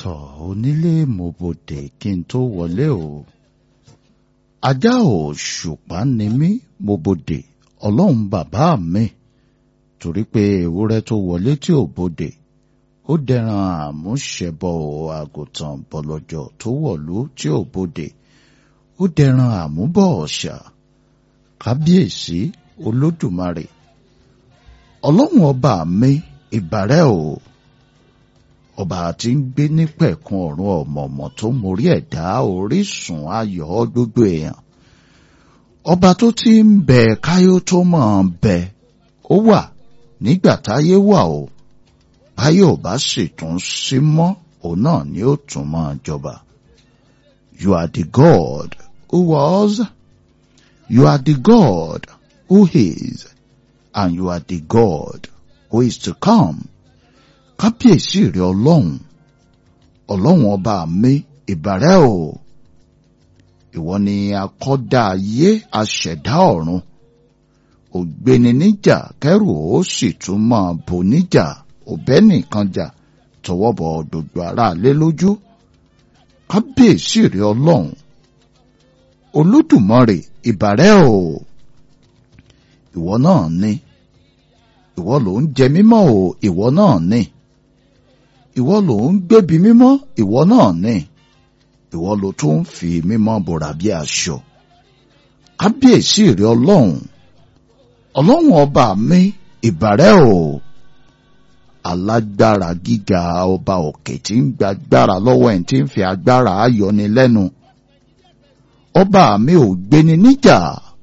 tọ̀ onílé mo bòdè kí n tó wọlé o. ajá ò ṣùpá ni mí mo bòdè ọlọ́run bàbá mi torí pé ewúrẹ́ tó wọlé tí ò bòdè ó dẹran àmúṣẹbọ àgùntàn bọ̀lọ̀jọ̀ tó wọ̀lú tí ò bòdè ó dẹran àmúbọ̀ ọ̀ṣà kábíyèsí olódùmarè ọlọ́run ọba mi ìbàrẹ̀ o ọba tí ń gbé nípẹ̀kun ọ̀run ọ̀mọ̀ọ̀mọ̀ tó mórí ẹ̀dá orísun ayọ̀ gbogbo èèyàn ọba tó ti ń bẹ káyó tó máa bẹ ó wà nígbà táyé wà o báyọ̀ ò bá sì tún sí mọ́ òun náà ni ó tún máa jọba you are the God who was you are the God who is and you are the God who is to come kábíyèsí rẹ ọlọ́run ọlọ́run ọba mi ìbàrẹ̀ o ìwọ ni akọ́dá ayé aṣẹ̀dá ọ̀run ògbéni níjà kẹrù ó sì tún máa bò níjà òbẹ́ nìkan jà tọwọ́ bọ gbogbo aráalé lójú kábíyèsí rẹ ọlọ́run olódùmarè ìbàrẹ̀ o ìwọ náà ni ìwọ ló ń jẹ mímọ́ o ìwọ náà ni ìwọ ló ń gbébi mímọ́ ìwọ náà ni ìwọ ló tún ń fi mímọ́ bòrà bí aṣọ kábíyèsí rẹ ọlọ́run ọlọ́run ọba mi ìbàrẹ̀ o alágbára gíga ọba òkè tí ń gbàgbára lọ́wọ́ ẹ̀ tí ń fi agbára ayọni lẹ́nu ọba mi ò gbéni níjà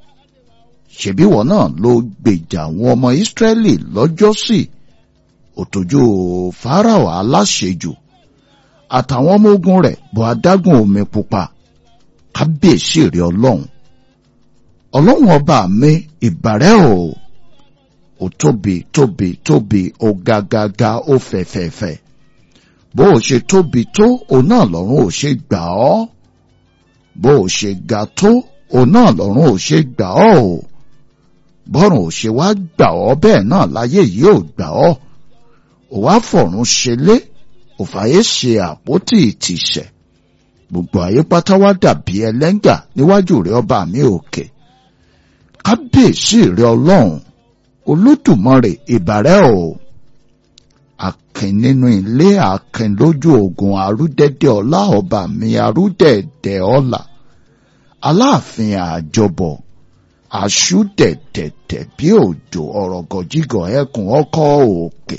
ṣebí wọn náà ló gbèjà àwọn ọmọ ìsírẹ́lì lọ́jọ́sí òtòjú fáráò aláṣejù àtàwọn ọmọ ogun rẹ̀ bọ́ adágún omi pupa kábíyèsí rẹ̀ ọlọ́run ọlọ́run ọba mi ìbàrẹ̀ o ó tóbi tóbi tóbi ó gàgàgà ó fẹ̀fẹ̀fẹ̀ bó o ṣe tóbi tó òun náà lọ́run ò ṣe gbà ọ́ bó o ṣe ga tó òun náà lọ́run ò ṣe gbà ọ́ o bọ́rùn ò ṣe wá gbà ọ́ bẹ́ẹ̀ náà láyé yìí ò gbà ọ́ ò wá fọ̀run ṣelé ò fàyè ṣe àpótí ìtìsẹ̀ gbogbo ayé pátá wá dàbí ẹlẹ́ngà níwájú rẹ ọba mi òkè kábíyèsí rẹ ọlọ́run olódùmarè ìbàrẹ̀ o akin nínú ilé akin lójú ogun arúdẹ́dẹ́ ọlá ọba mi arúdẹ́dẹ́ ọlá aláàfin àjọbọ̀ àṣùdẹ̀dẹ̀dẹ̀ bí òjò ọ̀rọ̀ gọ̀jígọ̀ ẹkùn ọkọ̀ òkè.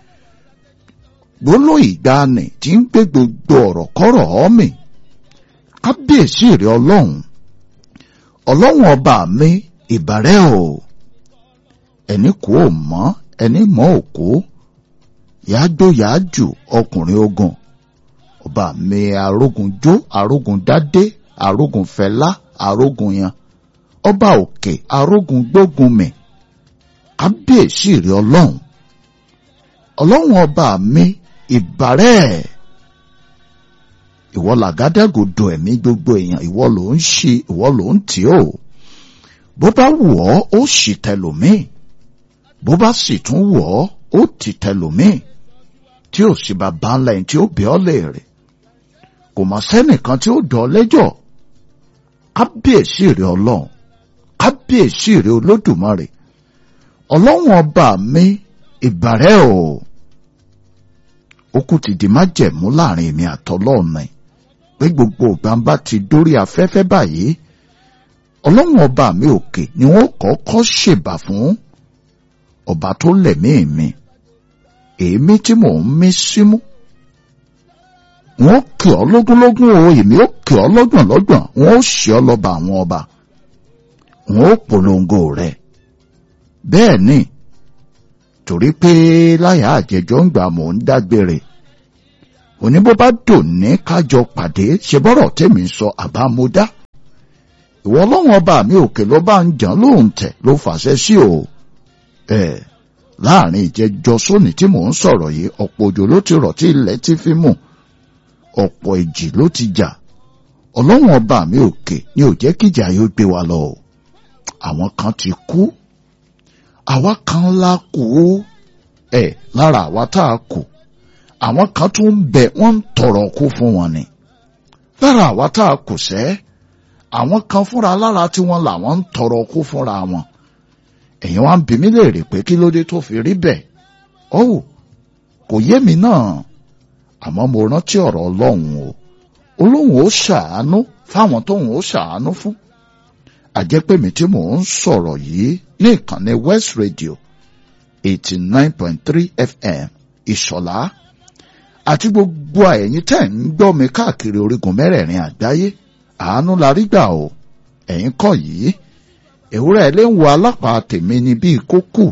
gbóló ìgbani tí ń gbé gbogbo ọ̀rọ̀ kọ́rọ̀ ọ́mì kábíyèsí rẹ ọlọ́run ọlọ́run ọba mi ìbàrẹ̀ o ẹni kú ò mọ́ ẹni mọ́ òkú yáájó yáájù ọkùnrin ogun ọba mi arógun jó arógun dádé arógun fẹlá arógun yan ọba òkè arógun gbógun mi kábíyèsí rẹ ọlọ́run ọlọ́run ọba mi ìbàrẹ̀ ìwọ làgádàgodo ẹ̀mí gbogbo èèyàn ìwọ ló ń ṣe ìwọ ló ń tì ó bó bá wù ọ́ ó sì tẹlòmíì bó bá sì tún wù ọ́ ó ti tẹlòmíì tí ò sì bá bá ńlá ẹni tí ó bẹ̀ ọ́ léèrè kò mọ̀ sẹ́nìkan tí ó dọ̀ ọ́ lẹ́jọ́ kábíyèsí rẹ ọlọ́run kábíyèsí rẹ olódùmarè ọlọ́run ọba mi ìbàrẹ̀ o okùn ti di májẹ̀mú láàrin èmi àtọlọ́run mi pé gbogbo ògbàǹbá ti dórí afẹ́fẹ́ báyìí ọlọ́run ọba mi òkè ni wọ́n kọ́kọ́ ṣèbà fún ọba tó lẹ̀mí mi èémí tí mò ń mí símú wọ́n kì ọ́ lógúnlógún o èmi ó kì ọ́ lọ́gbọ̀nlọ́gbọ̀n wọ́n ó ṣe ọ́ lọ́ba àwọn ọba wọn ó polongo rẹ bẹ́ẹ̀ ni torí pé láyà àjẹjọ ń gbà mò ń dágbére òní bó bá dùn ní kájọ pàdé ṣe bọ́rọ̀ tèmi sọ àbámúdá ìwọ ọlọ́run ọba mi òkè ló bá ń jàn lóhùn tẹ̀ ló fàṣẹ sí o ẹ láàrin ìjẹjọ sóní tí mò ń sọ̀rọ̀ yìí ọ̀pọ̀ òjò ló ti rọ̀ tí ilẹ̀ ti fi mú ọ̀pọ̀ ìjì ló ti jà ọlọ́run ọba mi òkè ni ò jẹ́ kíjà yóò gbé wa lọ o àwọn kan ti kú àwa kan la kú ẹ lára àwa tá a kù àwọn kan tún ń bẹ wọ́n ń tọrọ kú fún wọn ni lára àwa tá a kò sẹ́ àwọn kan fúnra lára tí wọ́n làwọn ń tọrọ kú fúnra wọn èèyàn wá ń bi mí léèrè pé kí ló dé tó fi rí bẹ́ẹ̀ ọ̀hún kò yé mi náà àmọ́ mo rántí ọ̀rọ̀ ọlọ́run o olóhùn ó ṣàánú fáwọn tóhùn ó ṣàánú fún àjẹpẹ́mi tí mò ń sọ̀rọ̀ yìí ní ìkànnì West Radio eighty nine point three FM ìṣọ̀lá àti gbogbo ẹ̀yin tẹ́ ń gbọ́ mi káàkiri orígun mẹ́rẹ̀ẹ̀rin àgbáyé àánú la rí gbà o ẹ̀yin kọ́ yìí ewúrẹ́ ilé ń wo alápàá tèmi ní bíi kókù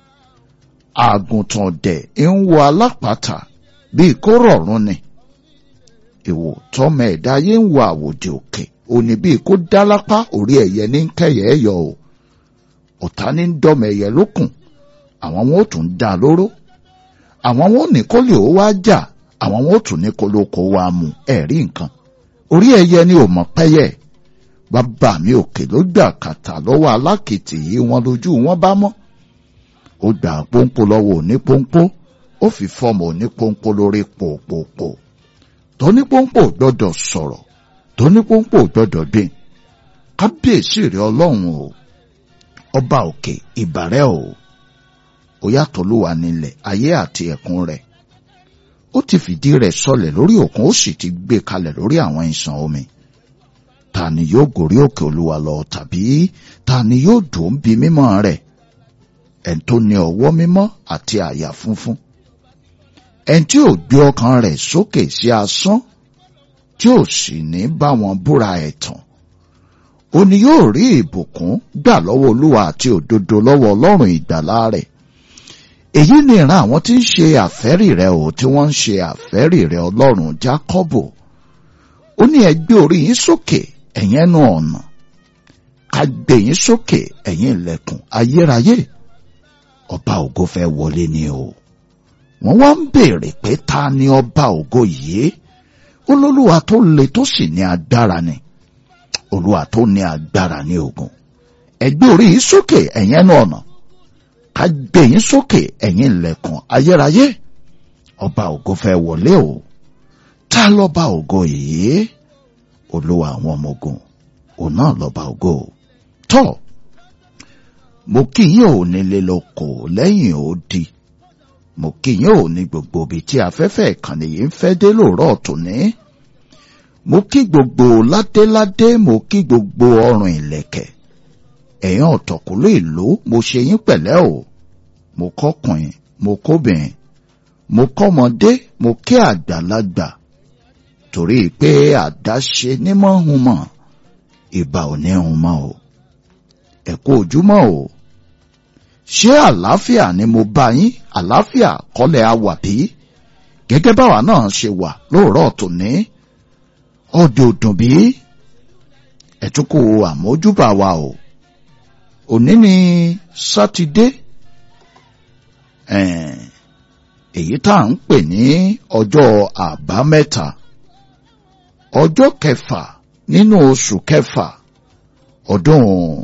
àgùntàn dẹ̀ ń wo alápàtà bíi kó rọ̀rùn ni ìwò tọmọ ẹ̀dá ayé ń wo àwòdì òkè òní bíi kó dá lápá orí ẹ̀yẹ ní kẹyẹ yọ o ọ̀tá ní ń dọ́mọ ẹ̀yẹ lókùn àwọn wọn ò tún dá lóró àwọn wọn ò ní kó lè ó wá jà àwọn wọn ò tún ní kó ló kó wá mú ẹ̀rí nǹkan orí ẹ̀yẹ ni ò mọ̀ pẹ́yẹ bàbá mi òkè ló gbà kàtà lọ́wọ́ alákìtì yìí wọn lójú wọn bá mọ́ ó gbà pọ́npọ́ lọ́wọ́ òní pọ́npọ́ ó fi fọ́ọ̀mù òní pọ́npọ́ lórí pòpòpò tóní pọ́npọ́ gbọ́dọ̀ sọ̀rọ̀ tóní pọ́npọ́ gbọ́dọ̀ gbìn kábíyèsí rẹ̀ ọlọ́run o ọba òkè ìbàrẹ̀ o ó yàtọ̀ ló wà nílẹ̀ ayé àti ẹ̀kún rẹ̀ ó ti fìdí rẹ̀ sọlẹ̀ lórí òkun ó sì ti gbé kalẹ̀ lórí àwọn ìsàn omi ta ni yóò gòrí òkè olúwa lọ tàbí ta ni yóò dùn bí mímọ́ rẹ̀ ẹni tó ní ọwọ́ mímọ́ àti àyà funfun ẹni tí ò gbé ọkàn rẹ̀ sókè sí asán tí ò sì ní bá wọn búra ẹ̀tàn ó ní yóò rí ìbùkún gbà lọ́wọ́ olúwa àti òdodo lọ́wọ́ ọlọ́run ìgbàlà rẹ̀ èyí ni ìran àwọn tí ń ṣe àfẹ́rì rẹ̀ ò tí wọ́n ń ṣe àfẹ́rì rẹ̀ ọlọ́run jákọ́bù ó ní ẹ gbé orí yín sókè ẹ̀yin ẹnu ọ̀nà ká gbé yín sókè ẹ̀yin ilẹ̀kùn ayérayé ọba ògo fẹ́ wọlé ni o wọ́n wá ń béèrè pé ta ni ọba ògo yìí olólùwà tó le tó sì ní agbára ni olúwa tó ní agbára ní ogun ẹ gbé orí yín sókè ẹ̀yin ẹnu ọ̀nà ká gbé yín sókè ẹ̀yin ilẹ̀kùn ayérayé ọba ògo fẹ́ wọlé o ta lọ́ba ògo yìí olúwa àwọn ọmọ ogun òun náà lọ́ba ògo tọ́ mo kí yín ò nílé lóko lẹ́yìn odi mo kí yín ò ní gbogbo ibi tí afẹ́fẹ́ ìkànnì yìí ń fẹ́ dé lóòrọ̀ tòní mo kí gbogbo ládéládé mo kí gbogbo ọrùn ìlẹ̀kẹ̀ ẹ̀yàn ọ̀tọ̀kùlú ìlú mo ṣe yín pẹ̀lẹ́ o mo kọ́kùnrin mo kóbìnrin mo kọ́mọdé mo kí àgbàlagbà torí pé àdáṣe nímọ̀ hun mọ̀ ìbà ò ní hun mọ́ o ẹ kú ojúmọ́ o ṣé àlàáfíà ni mo bá yín àlàáfíà kọ́lẹ̀ a wà bí gẹ́gẹ́ báwa náà ṣe wà lóòrọ̀ tòní ọdẹ òdùn bí ẹ̀túnkù àmójúbà wa o òní ni sátidé èyí tá à ń pè ní ọjọ́ àbámẹ́ta ọjọ́ kẹfà nínú oṣù kẹfà ọdún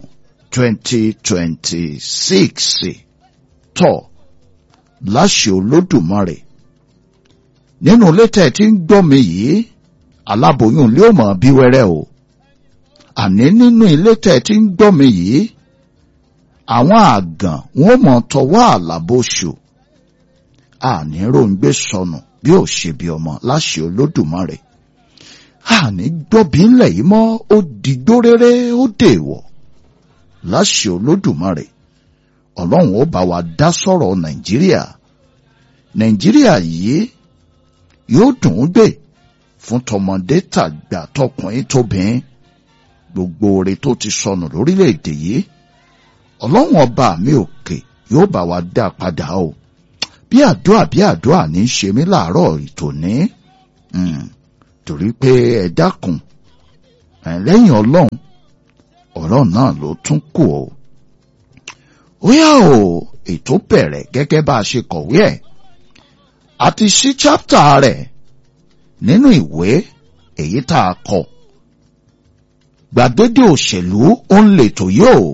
2026 tọ́ láṣẹ olódùmarè nínú létẹ̀ tí ń gbọ́ mi yìí aláboyún lé òmò bí wẹ́rẹ́ o àní nínú ilé tẹ̀ tí ń gbọ́ mi yìí àwọn àgàn wọn mọ̀ tọwọ́ àlàbòṣù àní ròǹgbé sọnù bí ò ṣe bí ọmọ láṣẹ olódùmarè àní gbọ́bí ńlẹ̀ yìí mọ́ ó digbó rere ó dèèwọ̀ láṣẹ olódùmarè ọlọ́run ó bá wa dá sọ̀rọ̀ nàìjíríà nàìjíríà yìí yóò dùn ún gbé fún tọmọdé tàgbà tọkùnrin tóbìnrin gbogbo oore tó ti sọnù lórílẹ̀‐èdè yìí ọlọ́run ọba mi òkè yóò bá wa dá padà o bí àdúrà bí àdúrà ní í ṣe mí láàárọ̀ ìtòní torí pé ẹ dákun lẹ́yìn ọlọ́run ọ̀rọ̀ náà ló tún kù o ó yá o ètò bẹ̀rẹ̀ gẹ́gẹ́ bá a ṣe kọ̀wé ẹ̀ àti sí chápítà rẹ̀ nínú ìwé èyí tá a kọ gbàgede òṣèlú ó ń lètò yóò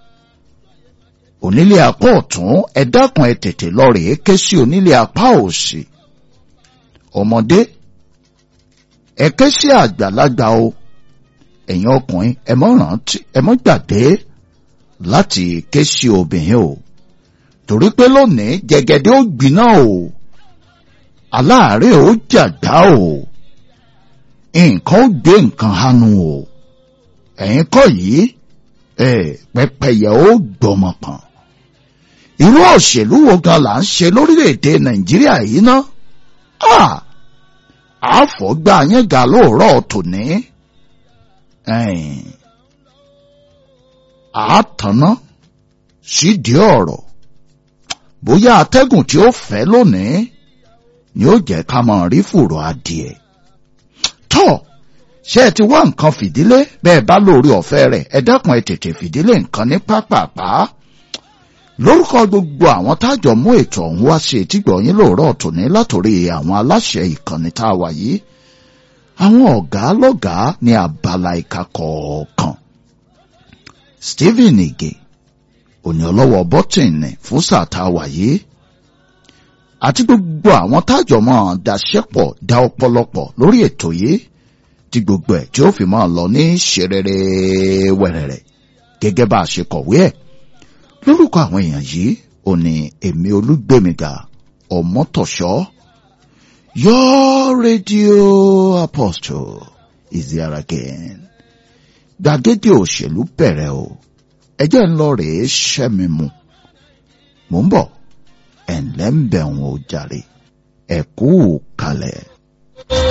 onílé apá ọ̀tún ẹ dákun ẹ tètè lọ rèé ké sí onílé apá òsì ọmọdé ẹ ké sí àgbàlagbà o ẹ̀yin ọkùnrin ẹ mọ́ rántí ẹ mọ́ gbàgbé láti ké sí obìnrin o torí pé lónìí jẹ̀gẹ̀dẹ̀ ó gbiná o aláàárẹ̀ ó jàgbá o nǹkan ó gbé nǹkan hanu o ẹ̀yin kọ́ yìí ẹ pẹ́pẹ́yẹ ó gbọmọ pọ̀n irú òṣèlú wo gan là ń ṣe lórílẹ̀‐èdè nàìjíríà yìí ná àfọ̀gbà yẹn ga lóòrọ̀ tòní àátàná sídìí ọ̀rọ̀ bóyá atẹ́gùn tí ó fẹ́ lónìí ni ó jẹ́ ká máa rí fùrọ̀ adìẹ tọ́ ṣé ẹ ti wá nǹkan fìdílé bẹ́ẹ̀ bá lórí ọ̀fẹ́ rẹ̀ ẹ dákun ẹ tètè fìdílé nǹkan ní pápápá lórúkọ gbogbo àwọn tájọ mú ètò ọ̀hún wá sí etígbọ̀ yín lóòrọ̀ tòní látòrí àwọn aláṣẹ ìkànnì tá a wà yìí àwọn ọ̀gá lọ́gàá ní abala ìka kọ̀ọ̀kan Stephen Ige òní ọlọ́wọ́ bọ́tìnì fún sáà tá a wà yìí àti gbogbo àwọn tájọ mọ́ daṣẹ́pọ̀ dá ọ̀pọ̀lọpọ̀ lórí ètò yìí tí gbogbo ẹ̀ tí ó fi máa lọ ní ṣerere wẹ̀rẹ̀rẹ̀ gẹ́gẹ́ bá a ṣe kọ̀wé ẹ̀ lórúkọ àwọn èèyàn yìí ò ní èmi olúgbèmíga ọmọtọ̀ṣọ́ your radio apostle is there again gbàgede òṣèlú bẹ̀rẹ̀ o ẹjẹ́ ń lọ rèé ṣẹ́mi mu mò ń bọ̀ ẹ̀ńlẹ́ ń bẹ̀ wọn ò jàre ẹ̀kú kalẹ̀.